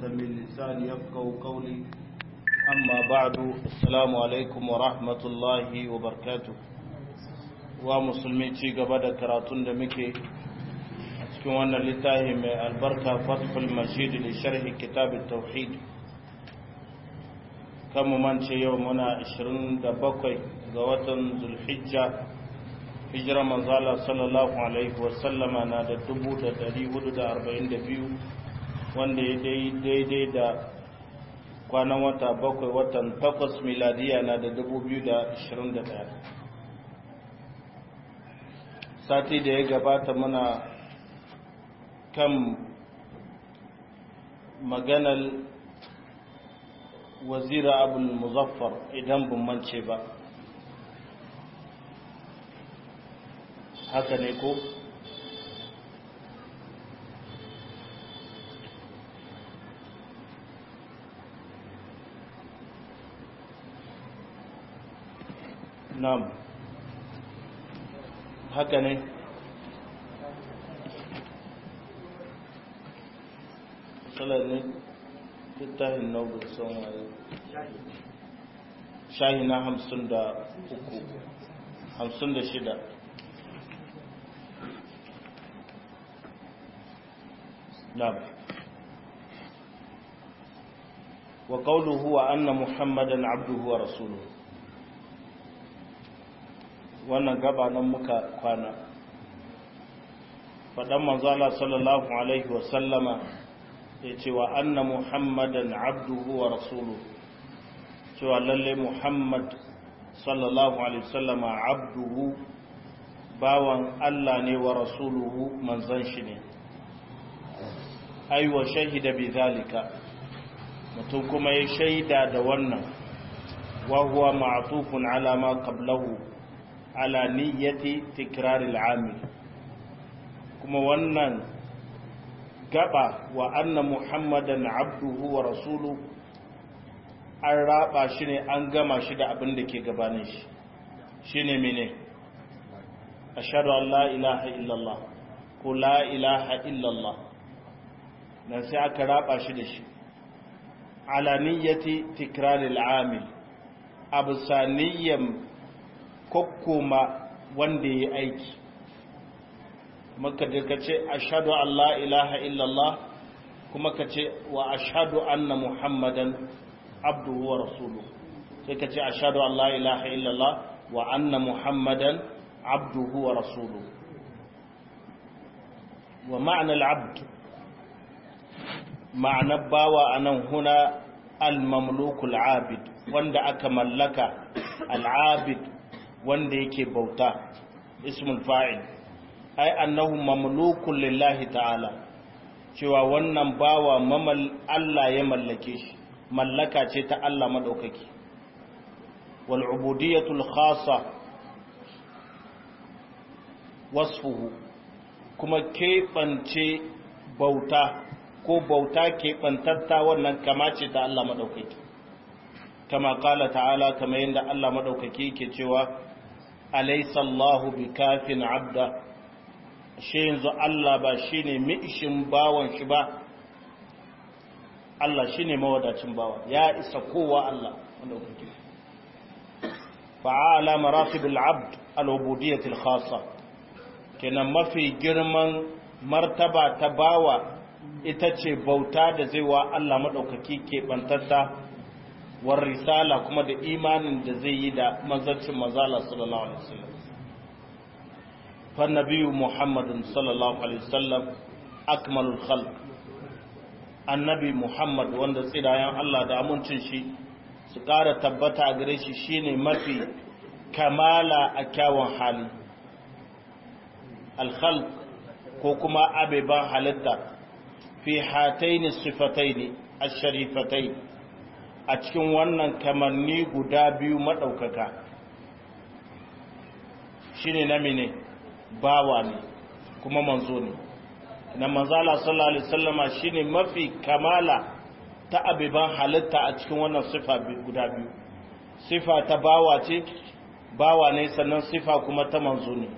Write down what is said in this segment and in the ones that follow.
من لساني يفقه قولي أما بعد السلام عليكم ورحمة الله وبركاته ومسلمي ci gaba da karatun da muke a cikin wannan littafi mai albarka fathul masjid li sharhi kitab tauhid kan mu mance yau muna 27 ga watan zulhijja hijira manzala sallallahu alaihi wasallama na da 1442 wanda ya daidai da kwanan wata bakwai watan takwas miladiya na da 2021 sati da ya gabata muna kan maganar wazira abul muzaffar idan bin mance ba haka ne ko nam haka ne salar ne littafin nobel son waye shahi na hamsin da uku hamsin da shida نعم وقوله هو أن محمدا عبده ورسوله wannan gaba nan muka kwana faɗan manzala sallallahu alaihi wasallama ya ce wa anna muhammadan abduhu wa rasuluhu cewa lalle muhammad sallallahu alaihi wasallama abduhu bawan allah ne wa rasuluhu manzan shi ne aiwa shahida bi zalika mutum kuma ya shaida da wannan wa huwa ma'tufun ala ma qablahu ala niyyati tikrar al-amil kuma wannan gaba wa anna muhammadan abduhu wa rasuluhu an raba shi ne an gama shi da abin da ke gabanin shi shine mene ashhadu an la ilaha illallah ko la ilaha illallah nan sai aka raba shi da shi alaniyati tikraril amil absaniyyam kokkoma wanda ya aiki maka da ka ce ashadu an la ilaha illallah kuma ka ce wa ashadu anna muhammadan abduhu wa rasuluhu sai ka ce ashadu an la ilaha illallah wa anna muhammadan abduhu wa rasuluhu wa ma'anar abdu ma'anar bawa a nan huna al-mamlukul abid wanda aka mallaka al-abid wanda yake bauta ismul fa'il ai annahu mamlukun lillahi ta'ala cewa wannan bawa mamal Allah ya mallake shi mallaka ce ta Allah madaukaki wal ubudiyatul khassa wasfuhu kuma keɓance bauta ko bauta keɓantatta wannan kama ce ta Allah maɗaukaki kama ƙala ta'ala kama yadda Allah maɗaukaki ke cewa alaisallahu bi kafin abda shi yanzu Allah ba shi ne mi'ishin bawan shi ba Allah shi ne mawadacin bawa ya isa kowa Allah maɗaukaki fa'ala maratibul abd al-ubudiyyatil khassa kenan mafi girman martaba ta bawa ita ce bauta da zai wa Allah maɗaukaki keɓantatta war risala kuma da imanin da zai yi da manzancin mazala sallallahu alaihi wasallam fa nabiyyu muhammadin sallallahu alaihi wasallam akmalul khalq annabi muhammad wanda tsidayen Allah da amincin shi su ƙara tabbata a gare shi shine mafi kamala a kyawun hali al ko kuma abeban halitta fi hataini sifataini asharifatai a cikin wannan kamanni guda biyu madaukaka shine na mene bawa ne kuma manzo ne na manzala sallallahu alaihi wasallama shine mafi kamala ta abiban halitta a cikin wannan sifa guda biyu sifa ta bawa ce bawa ne sannan sifa kuma ta manzo ne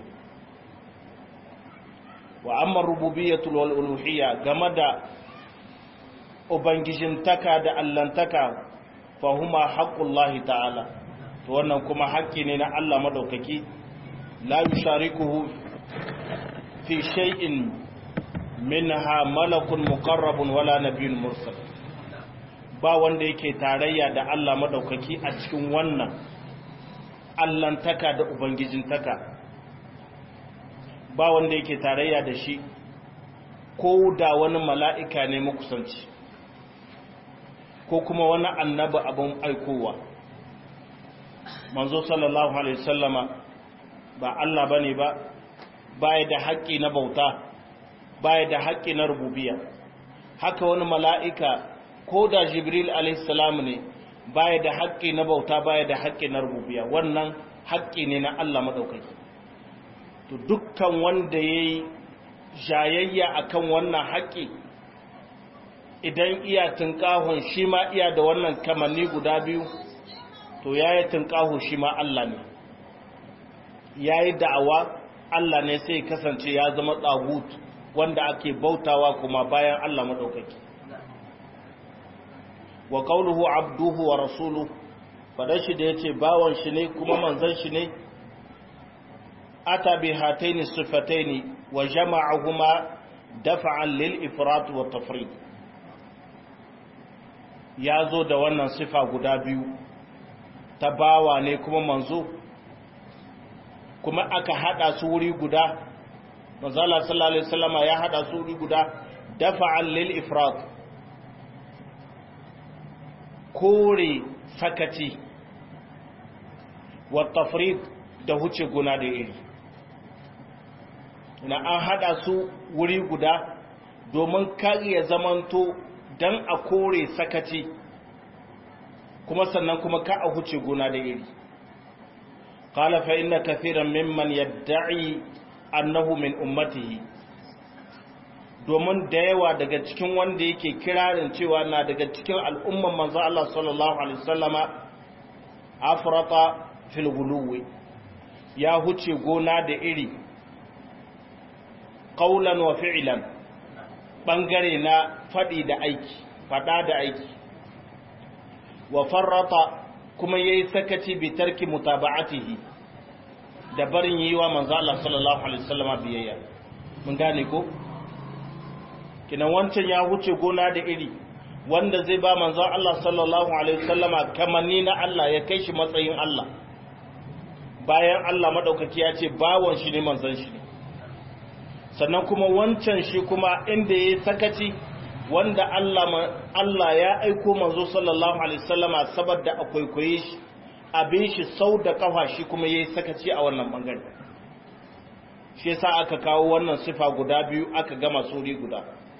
wa amma rububiyyatul wal uluhiyya game da ubangijintaka da allantaka fahuma haqqullahi ta'ala to wannan kuma haƙƙi ne na Allah madaukaki la yusharikuhu fi shay'in minha malakun muqarrabun wala nabiyyun mursal ba wanda yake tarayya da Allah madaukaki a cikin wannan allantaka da ubangijintaka ba wanda yake tarayya da shi ko da wani mala'ika ne makusanci ko kuma wani annabi abin aikowa manzo sallallahu alaihi sallama ba Allah bane ba baya da haƙƙi na bauta baya da haƙƙi na rububiya haka wani mala'ika ko da jibril alaihi salam ne baya da haƙƙi na bauta baya da haƙƙi na rububiya wannan haƙƙi ne na Allah maɗaukaki to dukkan wanda ya yi jayayya akan wannan haƙƙi idan iya tunkahon shi ma iya da wannan kamanni guda biyu to ya yi tunkaho shi ma Allah ne ya yi da'awa Allah ne sai kasance ya zama tsagut wanda ake bautawa kuma bayan Allah maɗaukaki wa qawluhu abduhu wa rasuluhu fadan shi da yace bawan shi ne kuma manzon shi ne ata bi hataini sifataini wa jama'ahuma dafa'an lil ifrat wa tafrid ya zo da wannan sifa guda biyu ta bawa ne kuma manzo kuma aka hada su wuri guda manzala sallallahu alaihi wasallama ya hada su wuri guda dafa'an lil ifrat kore sakaci wa tafrid da huce guna da iri na an hada su wuri guda domin kariya zamanto dan a kore sakaci kuma sannan kuma ka a huce gona da iri qala fa inna kathiran mimman yad'i annahu min ummatihi domin da yawa daga cikin wanda yake kirarin cewa na daga cikin al'umman manzo Allah sallallahu alaihi wasallama afrata fil guluwi ya huce gona da iri qaulan wa fi'lan bangare na fadi da aiki fada da aiki wa farrata kuma yayi sakaci bi tarki mutaba'atihi da barin yi wa manzo Allah sallallahu alaihi wasallama biyayya mun gane ko kinan wancan ya huce gona da iri wanda zai ba manzo Allah sallallahu alaihi wasallama kamanni na Allah ya kai shi matsayin Allah bayan Allah madaukaki ya ce bawon shi ne manzon shi ne sannan kuma wancan shi kuma inda yayi sakaci wanda Allah Allah ya aiko manzo sallallahu alaihi wasallama saboda akwai koyi shi abin shi sau da kafa shi kuma yayi sakaci a wannan bangare shi yasa aka kawo wannan sifa guda biyu aka gama suri guda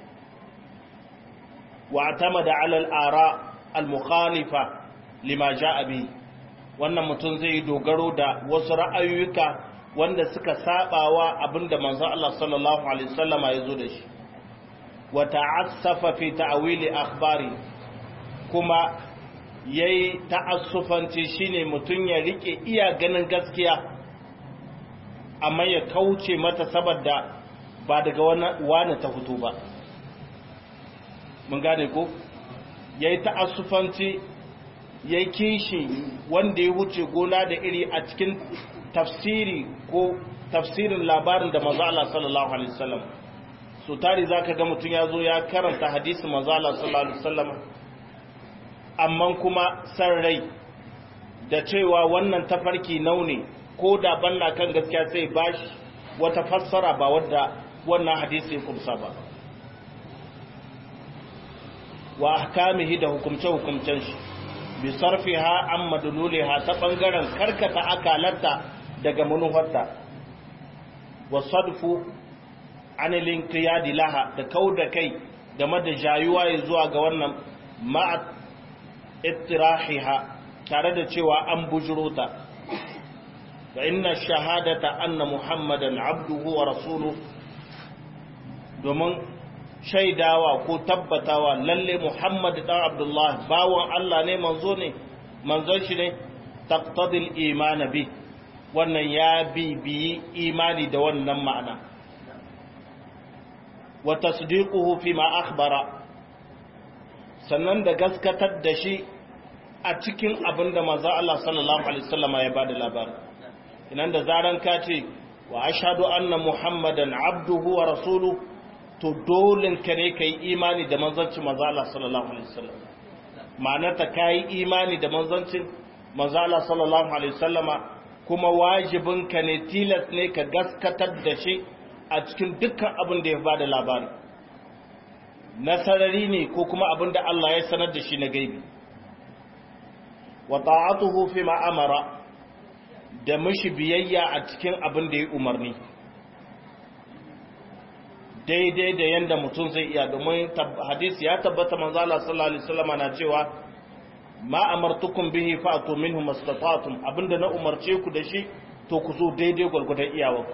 wa atamada ala al-ara al-mukhalifa lima jaa bi wannan mutum zai dogaro da wasu ra'ayoyuka wanda suka sabawa abinda manzo Allah sallallahu alaihi wasallama yazo da shi wa ta'assafa fi ta'wili akhbari kuma yayi ta'assufanci shine mutun ya rike iya ganin gaskiya amma ya kauce mata saboda ba daga wani ta fito ba mun gane ko yayi ta'assufanci yayi kishi wanda ya wuce gona da iri a cikin tafsiri ko tafsirin labarin da manzo Allah sallallahu alaihi wasallam so tari za ka ga mutum ya zo ya karanta hadisi mazala sallallahu alaihi wasallam amma kuma san rai da cewa wannan tafarki naune ko da banna kan gaskiya sai bashi wata fassara ba wadda wannan hadisi ya kumsa ba wa ahkamihi da hukumce hukumcen shi bi sarfiha an madluliha ta bangaren karkata akalarta daga manufarta wa sadfu anilin qiyadi laha da kauda kai game da jayuwa ya zuwa ga wannan ma'a ittirahiha tare da cewa an bujuro ta fa inna shahadata anna muhammadan abduhu wa rasuluhu domin shaidawa ko tabbatawa lalle muhammad dan abdullah bawon Allah ne manzo ne manzon shi ne taqtadil iman bi wannan ya bibiyi imani da wannan ma'ana wa tasdiquhu fi ma akhbara sannan da gaskatar da shi a cikin abin da manzo Allah sallallahu alaihi wasallama ya bada labari inan da zaran ka ce wa ashhadu anna muhammadan abduhu wa rasuluhu to dole ka ne kai imani da manzancin manzo Allah sallallahu alaihi wasallam ma'anar ta kai imani da manzancin manzo Allah sallallahu alaihi wasallama kuma wajibin ka ne tilas ne ka gaskatar da shi a cikin dukkan abin da ya bada labari nasarari ne ko kuma abin da Allah ya sanar da shi na gaibi wa ta'atuhu fi ma amara da mishi biyayya a cikin abin da ya umarni daidai da yanda mutum zai iya domin hadisi ya tabbata manzo Allah sallallahu alaihi wasallam na cewa ma amartukum bihi fa'tu minhu mastata'tum abinda na umarce ku da shi to ku zo daidai gurgurdan iyawa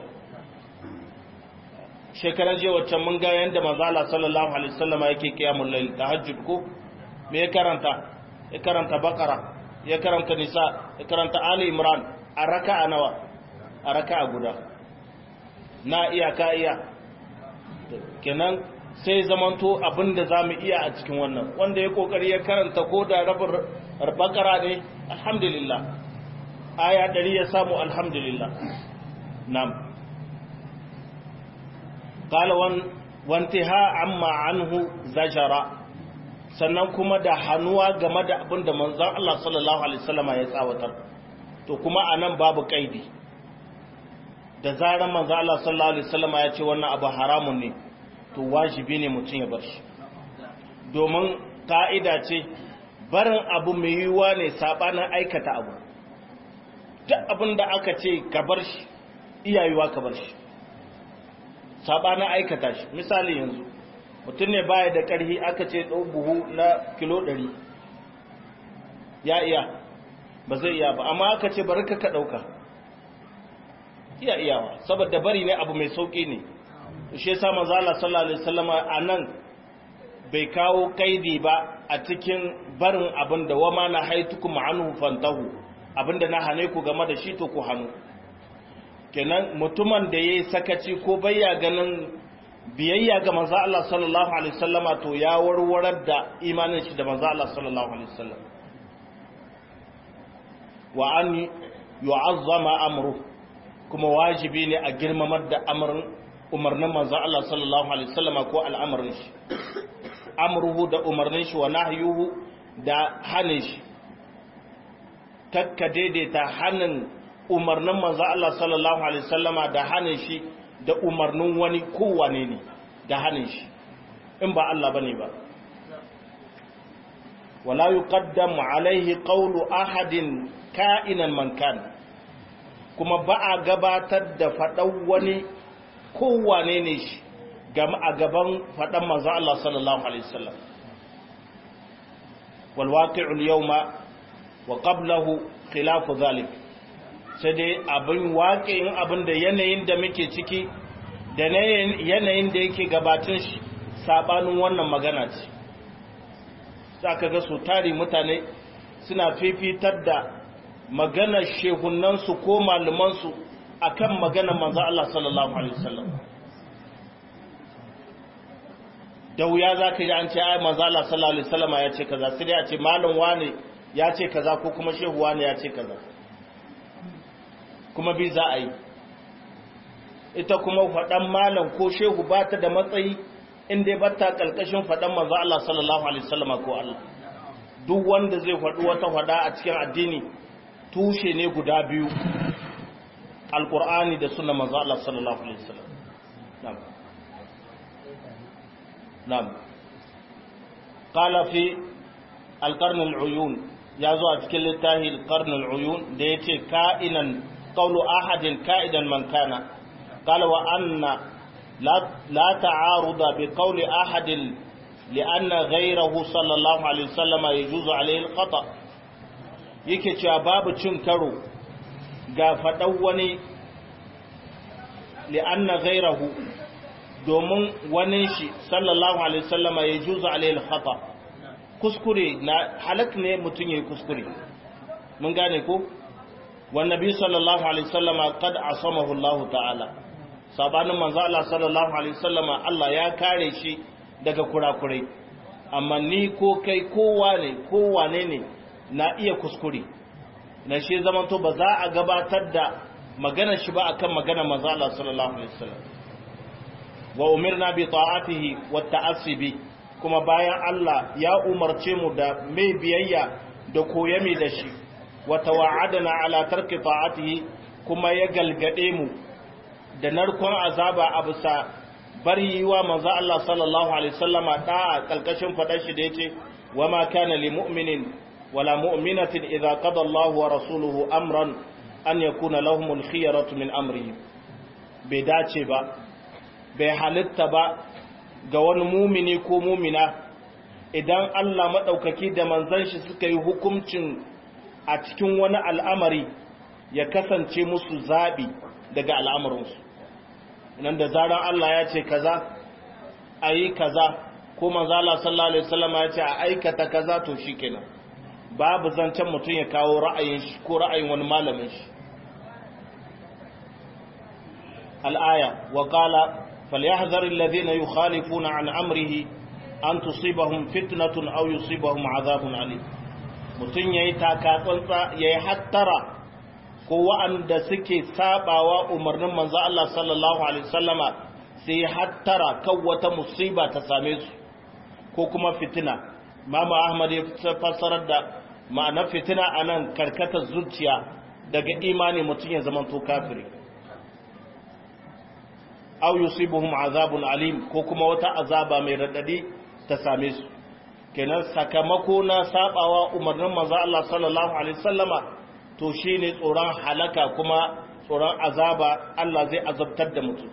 shekaran je wacce mun ga yanda manzo Allah sallallahu alaihi wasallam yake kiyamul layl tahajjud ko me ya karanta ya karanta bakara ya karanta nisa ya karanta ali imran a raka'a nawa a raka'a guda na iya ka iya kenan sai zamanto abinda za mu iya a cikin wannan wanda ya kokari ya karanta ko da rabin bakara ne alhamdulillah aya ɗari ya samu alhamdulillah nam qala wantiha amma anhu zajara sannan kuma da hannuwa game da abinda manzon Allah sallallahu alaihi wasallam ya tsawatar to kuma anan babu kaidi da zaran manzo Allah sallallahu alaihi wasallam ya ce wannan abu haramun ne to wajibi ne mutum ya bar shi domin ka'ida ce barin abu mai yiwuwa ne sabanin aikata abu duk abin da aka ce ka bar shi iyayuwa ka bar shi sabanin aikata shi misali yanzu mutum ne baya da ƙarfi aka ce ɗau buhu na kilo ɗari ya iya ba zai iya ba amma aka ce bari ka ka ɗauka iya iyawa saboda bari ne abu mai sauki ne shi yasa manzo Allah sallallahu alaihi wasallam anan bai kawo kaidi ba a cikin barin abin da wama na haitukum anhu fantahu abinda na hane ku game da shi to ku hanu kenan mutumin da yayi sakaci ko bayya ganin biyayya ga manzo Allah sallallahu alaihi wasallama to ya warwarar da imanin shi da manzo Allah sallallahu alaihi wasallam wa an yu'azzama amruhu kuma wajibi ne a girmamar da umarnin manzo Allah sallallahu alaihi wasallam ko al'amarin shi amruhu da umarnin shi wa nahyuhu da hanin shi takka daidaita hanin umarnin manzo Allah sallallahu alaihi wasallam da hanin shi da umarnin wani kowane ne da hanin shi in ba Allah bane ba wala yuqaddamu alaihi qawlu ahadin ka'inan man kana kuma ba a gabatar da faɗan wani kowane ne shi game a gaban faɗan manzo Allah sallallahu alaihi wasallam wal waqi'ul yawma wa qablahu khilafu zalik sai dai abin waqi'in abin da yanayin da muke ciki da yanayin da yake gabatin shi sabanin wannan magana ce zaka ga su tari mutane suna fifitar da maganar shehunansu ko malumansu a kan maganar manzan Allah sallallahu Alaihi wasallam da wuya za ka ji an ce ai manzan Allah sallallahu Alaihi wasallama ya ce kaza sai dai a ce malin wane ya ce kaza ko kuma shehu wane ya ce kaza kuma bi za a yi ita kuma faɗan malam ko shehu ba ta da matsayi inda ba ta ƙalƙashin faɗan manzan Allah sallallahu Alaihi wasallama ko Allah duk wanda zai faɗi wata faɗa a cikin addini tushe ne guda biyu alkur'ani da suna manzo Allah sallallahu alaihi wasallam na'am na'am qala fi alqarn aluyun ya zo a cikin littafi alqarn aluyun da yace ka'inan qawlu ahadin ka'idan man kana qala wa anna la la ta'aruda bi qawli ahadin لأن غيره صلى الله عليه وسلم يجوز عليه الخطأ yake cewa babu cin karo ga faɗan wani li'anna gairahu domin wani shi sallallahu alaihi sallama ya juza alaihi khata kuskure na halak ne mutum ya yi kuskure mun gane ko wannabi sallallahu alaihi sallama kad asamahu Allah ta'ala sabanin manzo Allah sallallahu alaihi sallama Allah ya kare shi daga kurakurai amma ni ko kai kowa ne kowane ne na iya kuskure na shi zamanto ba za a gabatar da magana shi ba akan magana manzo Allah sallallahu alaihi wasallam wa umirna bi ta'atihi wa ta'assibi kuma bayan Allah ya umarce mu da mai biyayya da koyami da shi wa tawa'adana ala tarki ta'atihi kuma ya galgade mu da narkon azaba a bisa bari yi wa manzo Allah sallallahu alaihi wasallama da kalkashin fadar shi da yace wa ma kana lil mu'minin wala mu'minatin idza qada Allahu wa rasuluhu amran an yakuna lahumul khiyaratu min amrihim bai dace ba bai halitta ba ga wani mumini ko mumina idan Allah maɗaukaki da manzan shi suka yi hukuncin a cikin wani al'amari ya kasance musu zaɓi daga al'amarinsu nan da zarar Allah ya ce kaza a yi kaza ko manzala sallallahu alaihi wasallam ya ce a aikata kaza to shi kenan babu zancen mutum ya kawo ra'ayin shi ko ra'ayin wani malamin shi al'aya wa qala فليحذر الذين يخالفون عن أمره أن تصيبهم فتنة أو يصيبهم عذاب عليم mutum ya yi takatsantsa ya yi hattara ko wa'anda suke sabawa umarnin manzo Allah sallallahu Alaihi wasallama sai ya hattara kan wata musiba ta same su ko kuma fitina mama ahmad ya fassarar da ma'anar fitina a nan karkatar zuciya daga imani mutum ya zama to kafiri aw yusibuhum azabun alim ko kuma wata azaba mai radadi ta same su kenan sakamako na sabawa umarnin manzo Allah sallallahu alaihi wasallama to shine tsoron halaka kuma tsoron azaba Allah zai azabtar da mutum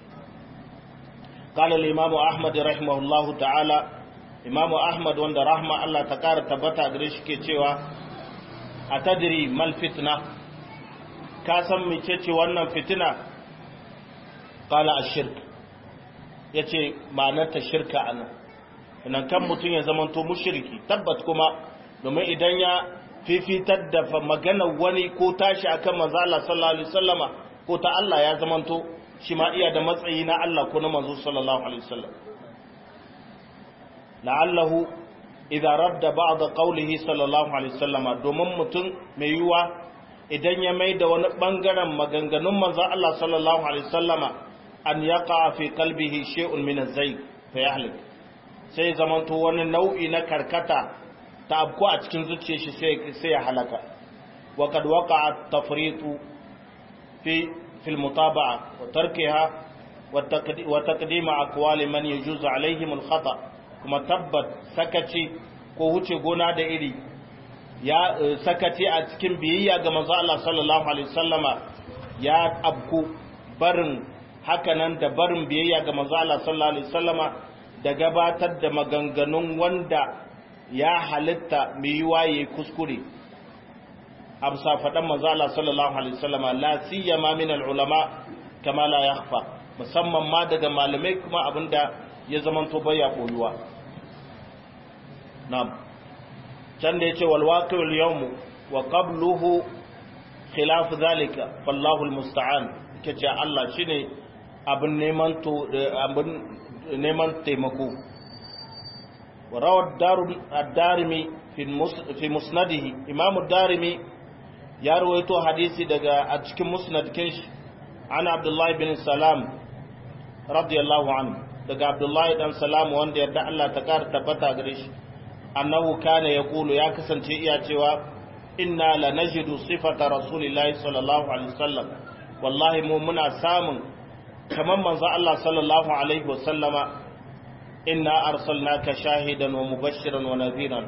قال الإمام أحمد رحمه الله تعالى إمام أحمد وند رحمة الله تقار تبتا قريش كي تيوا أتدري ما الفتنة كاسم ميتشي وانا فتنة qala ashirk yace ma'anar ta shirka anan idan kan mutun ya zamanto mushriki tabbat kuma domin idan ya fifitar da maganar wani ko tashi akan manzo Allah sallallahu alaihi wasallama ko ta Allah ya zamanto shi ma iya da matsayi na Allah ko na manzo sallallahu alaihi wasallam la'allahu idza radda ba'd qawlihi sallallahu alaihi wasallama domin mutun mai yuwa idan ya maida wani bangaren maganganun manzo Allah sallallahu alaihi wasallama an yaqa fi qalbihi shay'un min az-zayg fa yahlik sai zamanto wani nau'i na karkata ta abku a cikin zuciyar shi sai sai ya halaka wa kad waqa'a at-tafritu fi fi al-mutaba'a wa tarkiha wa taqdim aqwali man yajuzu alaihim al-khata kuma tabbat sakaci ko huce gona da iri ya sakaci a cikin biyayya ga manzo Allah sallallahu alaihi wasallama ya abku barin hakanan da barin biyayya ga manzo Allah sallallahu alaihi wasallama da gabatar da maganganun wanda ya halitta mai yiwa yayi kuskure amsa fadan manzo Allah sallallahu alaihi wasallama la siyama min ulama kama la yakhfa musamman ma daga malamai kuma abinda ya zamanto baya koyuwa na'am can da yace wal waqi'ul yawm wa qabluhu khilaf zalika wallahu almusta'an kace Allah shine abin neman to abin neman taimako warawar ad-darimi fi musnadihi imam ad-darimi ya rawaito hadisi daga a cikin musnad kinshi an abdullahi bin salam radiyallahu anhu daga abdullahi dan salam wanda yadda Allah ta kara tabbata gare shi annahu kana yaqulu ya kasance iya cewa inna lanajidu sifata rasulillahi sallallahu alaihi wasallam wallahi mu muna samun kamar manzo Allah sallallahu alaihi wasallama inna arsalnaka shahidan wa mubashiran wa nadhiran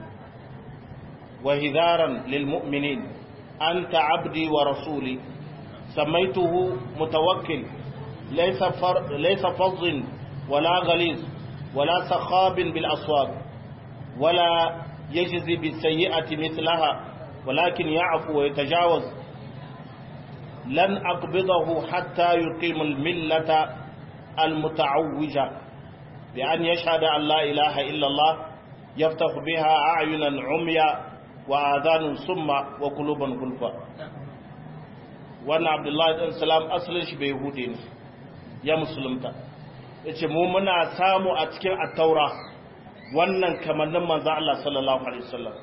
wa hidharan lil mu'minin anta abdi wa rasuli سميته متوكل ليس فر ليس فظ ولا غليظ ولا سخاب بالأسواق ولا يجزي بالسيئة مثلها ولكن يعفو ويتجاوز لن أقبضه حتى يقيم الملة المتعوجة بأن يشهد أن لا إله إلا الله يفتح بها أعينا عميا وآذان صم وقلوبا غلفا wannan abdullahi ɗan salam asalin shi bai yahudi ne ya musulunta ya ce mu muna samu a cikin attaura wannan kamannin manzo Allah sallallahu alaihi wasallam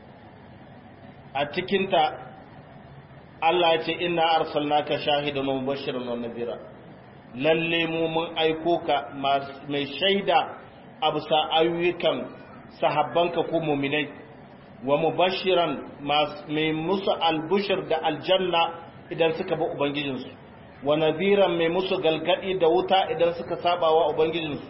a cikinta Allah ya ce inna arsalnaka shahidan wa mubashiran wa nadhira lalle mu mun aiko ka mai shaida a bisa ayyukan sahabbanka ko mu'minai wa mubashiran mai musu albushir da aljanna idan suka bi ubangijinsu wa nadhiran mai musu galgadi da wuta idan suka saba wa ubangijinsu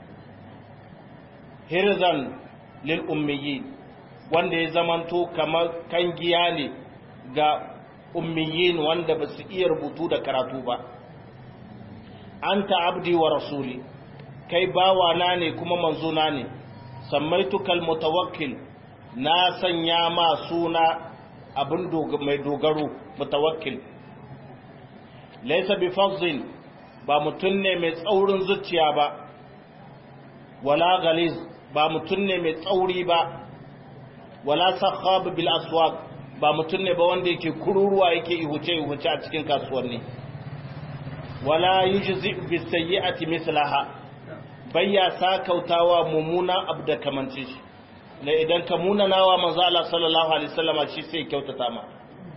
hirzan lil ummiyin wanda ya zamanto kamar kangiya ne ga ummiyin wanda ba su iya rubutu da karatu ba anta abdi wa rasuli kai bawana ne kuma manzona ne samaitukal mutawakkil na sanya ma suna abin mai dogaro mutawakkil laysa bi fazil ba mutun ne mai tsaurin zuciya ba wala galiz ba mutun ne mai tsauri ba wala sakhab bil aswaq ba mutun ne ba wanda yake kururuwa yake ihuce ihuce a cikin kasuwanni wala yujzi bis sayyi'ati mislaha bayya sakautawa mumuna abda kamanci shi na idan ka munanawa manzo Allah sallallahu alaihi wasallama shi sai kyautata ma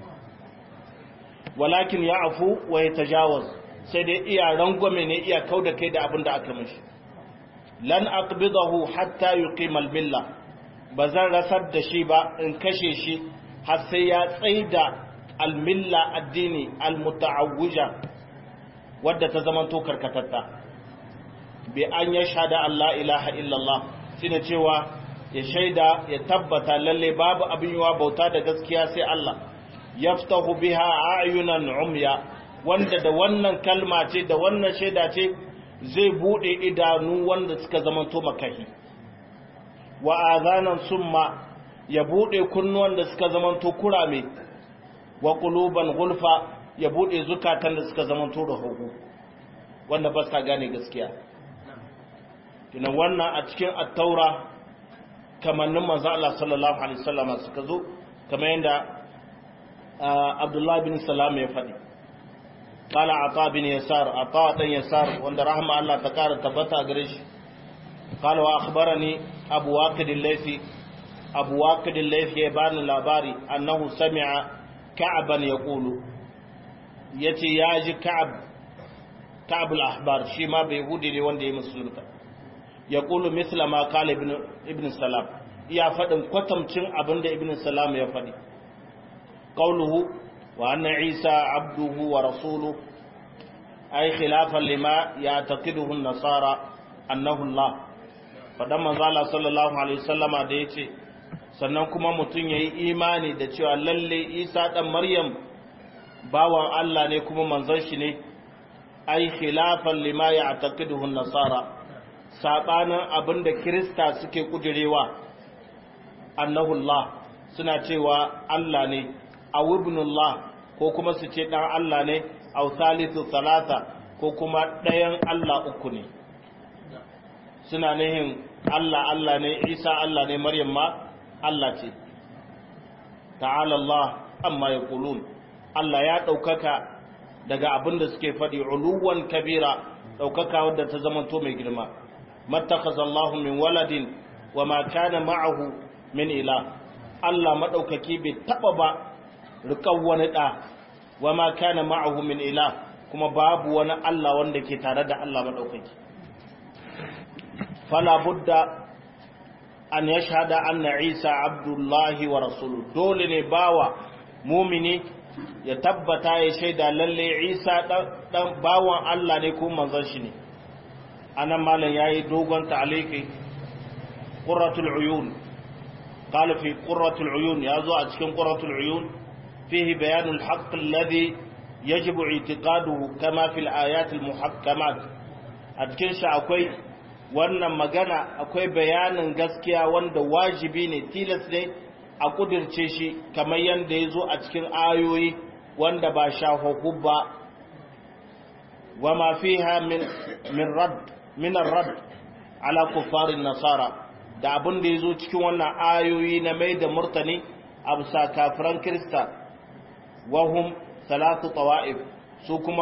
walakin ya'fu wa yatajawaz sai dai iya rangwame ne iya kauda kai da abin da aka mishi lan aqbidahu hatta yuqima al-milla bazan rasar da shi ba in kashe shi har sai ya tsaida al-milla addini al-muta'awwija wadda ta zama to karkatatta bi an yashhada Allah ilaha illallah shine cewa ya shaida ya tabbata lalle babu abin yiwa bauta da gaskiya sai Allah yaftahu biha ayunan umya wanda da wannan kalma ce da wannan shaida ce zai bude idanu wanda suka zamanto makahi wa azanan summa ya bude kunnuwan da suka zamanto kurame wa quluban gulfa ya bude zukatan da suka zamanto rahogo wanda ba sa gane gaskiya kina wannan a cikin at-taura kamannin manzo Allah sallallahu alaihi wasallam suka zo kamar yadda Abdullah bin Salam ya faɗi qala ata bin yasar ata dan yasar wanda rahma Allah ta kara tabbata gare shi qala wa akhbarani abu waqid al-laythi abu waqid al-laythi ya bani labari annahu sami'a ka'ban yaqulu yace yaji ka'ab ka'ab al-ahbar shi ma bai yahudi ne wanda ya musulunta yaqulu mithla ma qala ibn ibn salam ya faɗin kwatamcin abinda ibn salam ya faɗi qawluhu wa anna isa abduhu wa rasuluhu ay khilafan lima ya'taqiduhu an-nasara annahu Allah fadan manzo Allah sallallahu alaihi wasallama da yace sannan kuma mutun yayi imani da cewa lalle Isa dan Maryam bawan Allah ne kuma manzon shi ne ay khilafan lima ya'taqiduhu an-nasara sabanin abinda Kirista suke kudirewa annahu Allah suna cewa Allah ne aw ibnullah ko kuma su ce dan Allah ne aw thalithu thalatha ko kuma ɗayan Allah uku ne suna nihin Allah Allah ne Isa Allah ne Maryam ma Allah ce ta'ala Allah amma yaqulun Allah ya ɗaukaka daga abin da suke faɗi uluwan kabira ɗaukaka wadda ta zama to mai girma mattakhadha Allah min waladin wa ma kana ma'ahu min ila Allah madaukaki bai taba ba rikan wani da wa ma kana ma'ahu min ila kuma babu wani Allah wanda ke tare da Allah madaukaki fala budda an yashhada anna Isa abdullahi wa rasuluhu dole ne bawa mumini ya tabbata ya shaida lalle Isa dan bawan Allah ne ko manzon shi ne anan malam yayi dogon ta'aliki qurratul uyun قال في قرة العيون يازو أتكن قرة العيون فيه بيان الحق الذي يجب اعتقاده كما في الآيات المحكمات أتكن شعكوي wannan magana akwai bayanin gaskiya wanda wajibi ne tilas ne a kudirce shi kamar yadda ya zo a cikin ayoyi wanda ba shafafu ba wa ma fiha min min rad min rad ala kuffarin nasara da abin da ya zo cikin wannan ayoyi na mai da murtani a bisa kafiran kirista wahum salatu tawa'if su kuma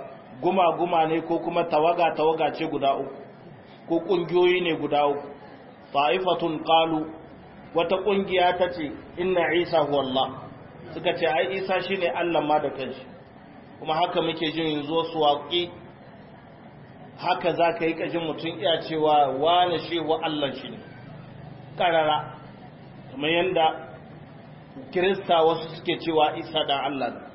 guma-guma ne ko kuma tawaga-tawaga ce guda uku ko ƙungiyoyi ne guda uku ta'ifatun qalu wata kungiya tace inna isa huwa Allah suka ce ai isa shine Allah ma da kanshi kuma haka muke jin yanzu su waƙi haka za ka yi ƙajin mutum iya cewa wane shi wa Allah shi ne ƙarara kamar yadda kirista wasu suke cewa isa da Allah ne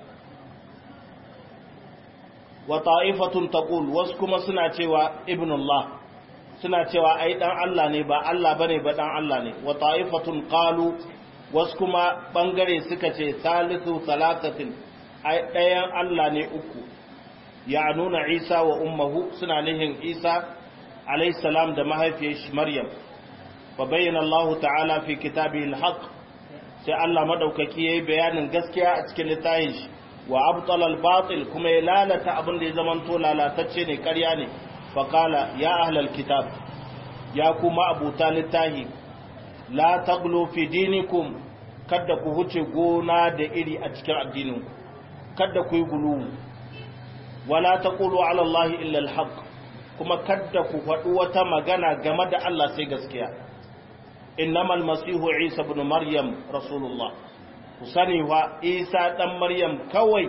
wa ta'ifatun taqul wasu kuma suna cewa ibnullah suna cewa ai dan Allah ne ba Allah bane ba dan Allah ne wa ta'ifatun qalu wasu kuma bangare suka ce salisu salatatin ai ɗayan Allah ne uku ya nuna Isa wa ummuhu suna nihin Isa alayhi salam da mahaifiyar shi Maryam wa bayyana Allah ta'ala fi kitabihi al-haq sai Allah madaukaki yayi bayanin gaskiya a cikin littafin shi wa abtala al-batil kuma ya lalata abin da ya zamanto lalatacce ne ƙarya ne fa qala ya ahlal kitab ya kuma abuta littahi la taglu fi dinikum kada ku huce gona da iri a cikin addininku kada ku yi gulu wala taqulu ala allahi illa alhaq kuma kada ku faɗi wata magana game da Allah sai gaskiya innamal masihu isa ibn maryam rasulullah ku sani wa isa dan maryam kawai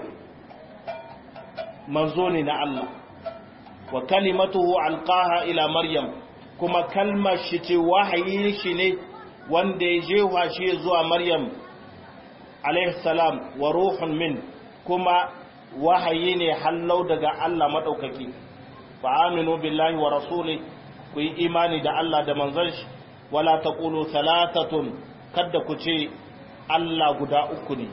manzo ne na Allah wa kalimatuhu alqaha ila maryam kuma kalmar shi ce wahayi shi ne wanda ya jewa shi zuwa maryam alaihi salam wa ruhun min kuma wahayi ne hallau daga Allah maɗaukaki fa aminu billahi wa rasuli ku yi imani da Allah da manzon shi wala taqulu thalathatun kada ku ce Allah guda uku ne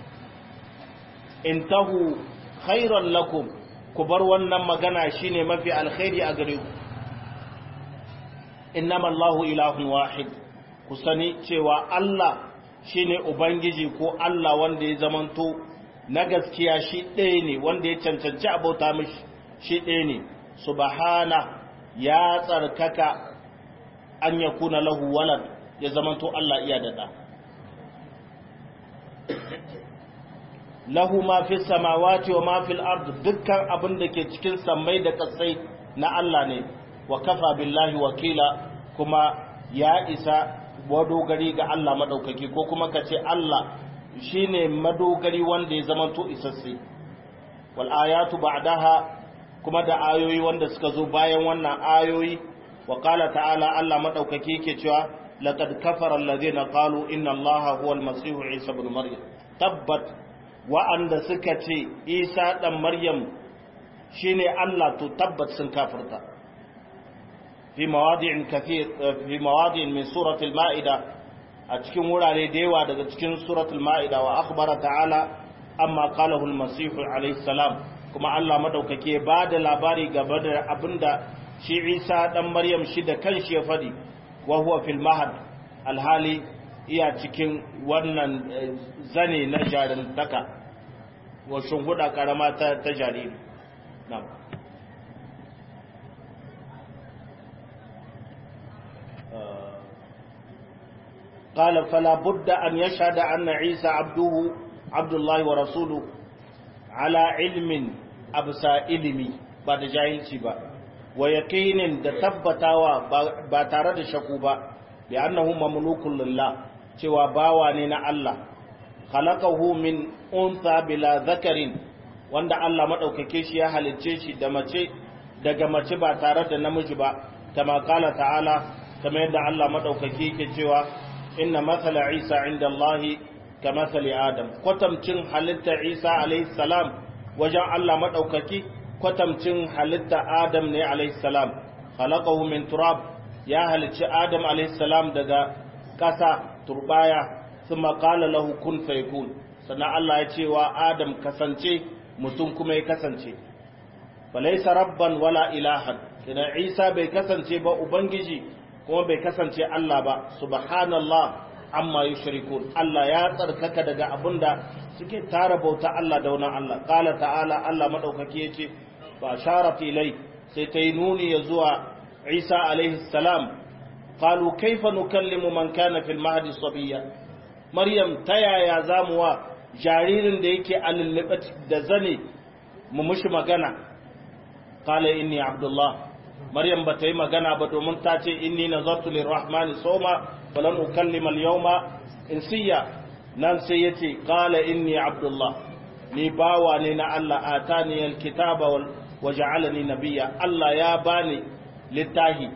intahu khairan lakum ku bar wannan magana shine mafi alkhairi a gare ku innama Allahu ilahun wahid ku sani cewa Allah shine ubangiji ko Allah wanda ya zamanto na gaskiya shi ɗaya ne wanda ya cancanci abota mishi shi ɗaya ne subhana ya tsarkaka an ya kuna lahu walad ya zamanto Allah iya da ɗa lahu ma fi samawati wa ma fil ard dukkan abin da ke cikin sammai da kasai na Allah ne wa kafa billahi wakila kuma ya isa madogari ga Allah madaukaki ko kuma kace Allah shine madogari wanda ya zamanto isasse wal ayatu ba'daha kuma da ayoyi wanda suka zo bayan wannan ayoyi wa qala ta'ala Allah madaukaki yake cewa laqad kafara alladhina qalu inna allaha huwal masih isa ibn maryam tabbat wa'anda suka ce isa dan maryam shine Allah to tabbat sun kafirta fi mawadi'in kathir fi mawadi'in min surati al-ma'ida a cikin wurare da yawa daga cikin suratul ma'ida wa akhbara ta'ala amma qalahu al-masih alayhi salam kuma Allah madaukake ba da labari gaba da abinda shi Isa dan Maryam shi da kanshi ya fadi wa huwa fil mahad alhali iya cikin wannan zane na jarintaka wa shunhuda karama ta, ta jariri na'am قال فلا بد أن يشهد أن عيسى عبده عبد الله ورسوله على علم أبسا علمي بعد جاهلتي با ويقين da tabbatawa ba tare da shaku ba li'annahu mamlukun lillah cewa bawa ne na Allah khalaqahu min untha bila zakarin wanda Allah madaukake shi ya halicce shi da mace daga mace ba tare da namiji ba kama kala ta'ala kamar yadda Allah madaukake yake cewa inna mathala isa inda Allahi ka mathali adam kwatamcin halitta isa alaihi salam wajen Allah maɗaukaki kwatamcin halitta adam ne alaihi salam khalaqahu min turab ya halicci adam alaihi salam daga ƙasa turbaya thumma qala lahu kun fayakun sannan Allah ya ce wa adam kasance mutum kuma ya kasance falaysa rabban wala ilahan idan isa bai kasance ba ubangiji kuma bai kasance Allah ba subhanallah amma yushrikun Allah ya tsarkaka daga abinda suke tara bauta Allah da wannan Allah qala ta'ala Allah madaukaki yace fa sharat ilai sai ta yi nuni ya zuwa Isa alaihi salam qalu kaifa nukallimu man kana fil mahdi sabiya Maryam ta yaya zamu wa jaririn da yake alulluɓe da zane mu mushi magana qala inni abdullah maryam ba ta yi magana ba domin ta ce inni nazartu lirrahmani sawma falan ukallima al-yawma insiya nan sai yace qala inni abdullah ni bawa ne na Allah atani al-kitaba wa ja'alani nabiyya Allah ya bani littahi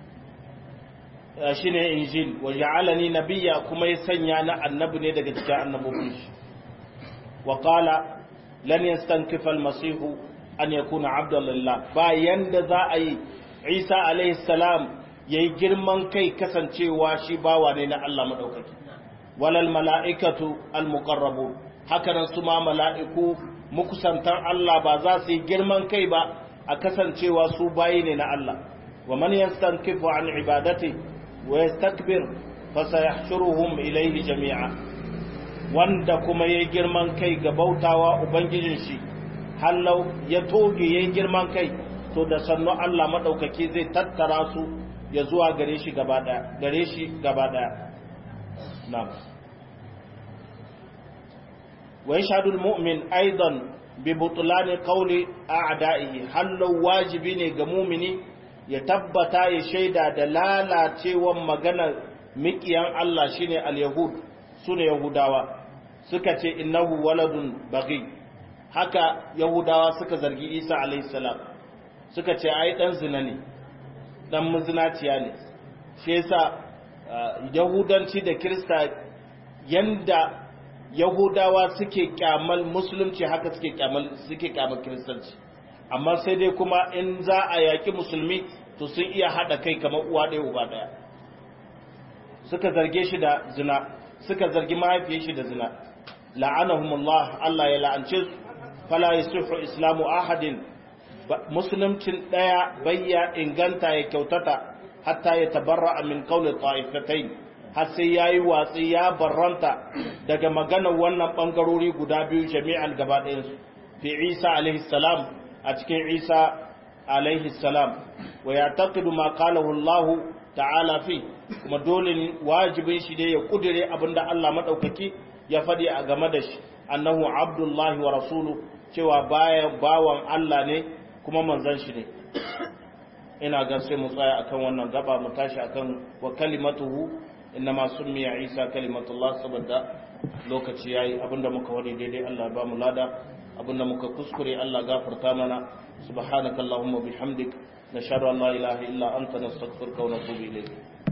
shine injil wa ja'alani nabiyya kuma ya sanya na annabi ne daga cikin annabobin shi wa qala lan yastankifa al-masih an yakuna abdan lillah bayan da za a yi Isa alaihi salam yayi girman kai kasancewa shi bawa ne na Allah madaukaki walal mala'ikatu al-muqarrabun haka nan su ma mala'iku mukusantan Allah ba za su yi girman kai ba a kasancewa su bayi ne na Allah wa man yastankifu an ibadati wa yastakbir fa sayahshuruhum ilayhi jami'a wanda kuma yayi girman kai ga bautawa ubangijin shi hallau ya toge yayi girman kai to da sannu Allah madaukaki zai tattara su ya zuwa gare shi gaba daya gare shi gaba daya na'am ويشهد المؤمن أيضا ببطلان قول أعدائه هل لو واجبين غمومني يتبتا يشيدا دلالة تيوان مغانا مكيان الله شيني اليهود سنة يهوداوا سكة إنه ولد بغي haka yahudawa suka zargi isa alaihissalam suka ce ai dan zina ne dan muzinaciya ne shi yasa yahudanci da kirista yanda yahudawa suke kyamal musulunci haka suke kyamal suke kyamal kiristanci amma sai dai kuma in za a yaki musulmi to sun iya hada kai kamar uwa ɗaya uba ɗaya suka zarge shi da zina suka zargi mahaifiyar shi da zina la'anahumullah Allah ya la'ance su fala yasuhu islamu ahadin musuluncin ɗaya bayya inganta ya kyautata hatta ya tabarra min qawli ta'ifatayn har sai ya yi watsi ya barranta daga maganar wannan ɓangarori guda biyu jami'an gaba ɗayansu fi isa alaihissalam a cikin isa alaihissalam wa ya taƙidu ma kalahu allahu ta'ala fi kuma dole wajibin shi dai ya kudure abinda allah maɗaukaki ya faɗi a game da shi annahu abdullahi wa rasulu cewa bayan bawan allah ne kuma manzan shi ne ina ga sai mu tsaya akan wannan gaba mu tashi akan wa kalimatuhu innama summiya isa kalimatullah saboda lokaci yayi abinda muka wani daidai Allah ba mu lada abinda muka kuskure Allah gafarta mana subhanaka allahumma bihamdik nashhadu an la ilaha illa anta nastaghfiruka wa natubu ilayk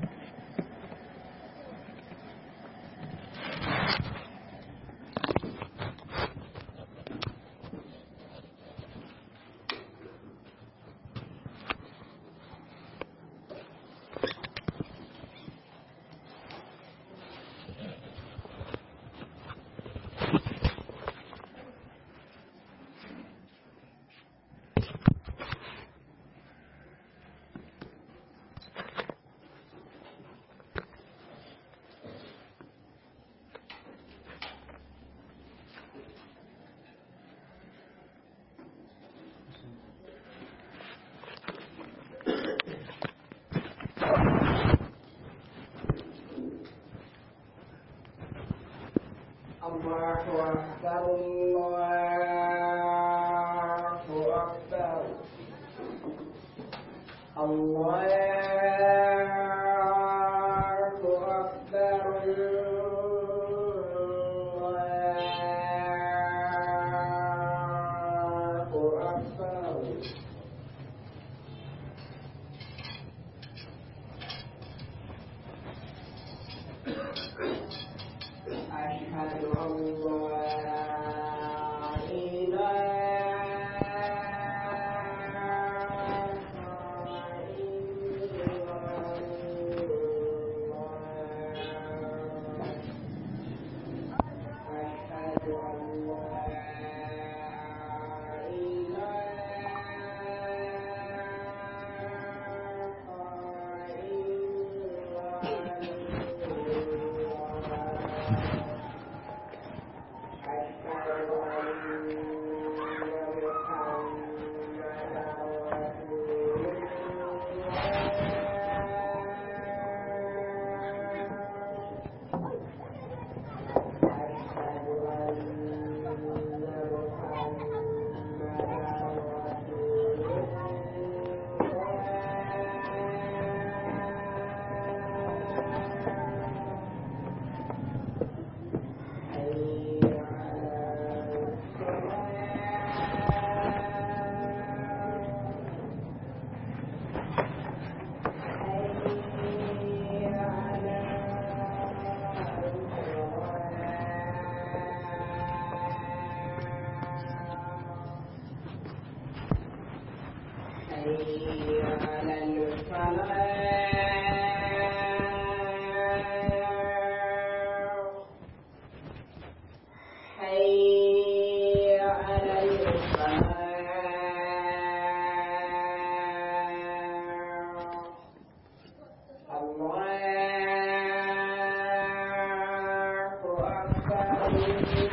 الله أكبر الله أكبر الله أكبر الله أكبر أشهد أن لا إله إلا الله أشهد أن لا العالمين